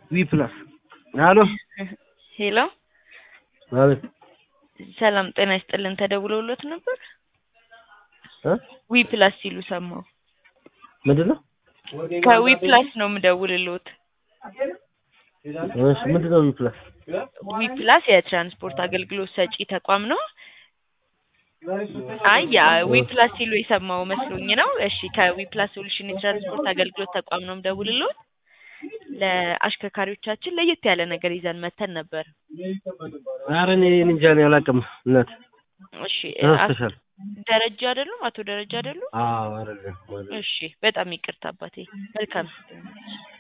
ዊ ፕላስ አሎ ሄሎ አቤት ሰላም ጤና ይስጥልን። ተደውሎሎት ነበር? እ ዊ ፕላስ ሲሉ ሰማሁ። ምንድን ነው? ከዊ ፕላስ ነው የምደውልሎት። እሺ ምንድን ነው ዊ ፕላስ? ዊ ፕላስ የትራንስፖርት አገልግሎት ሰጪ ተቋም ነው። አይ ያ ዊ ፕላስ ሲሉ የሰማው መስሎኝ ነው። እሺ ከዊ ፕላስ ሶሉሽን የትራንስፖርት አገልግሎት ተቋም ነው የምደውልሎት። ለአሽከርካሪዎቻችን ለየት ያለ ነገር ይዘን መተን ነበር። ኧረ እኔ እንጃ እኔ አላውቅም እናት እሺ ተሳስተሻል። ደረጃ አይደሉም? አቶ ደረጃ አይደሉም? አዎ አይደለም እሺ በጣም ይቅርታ አባቴ። መልካም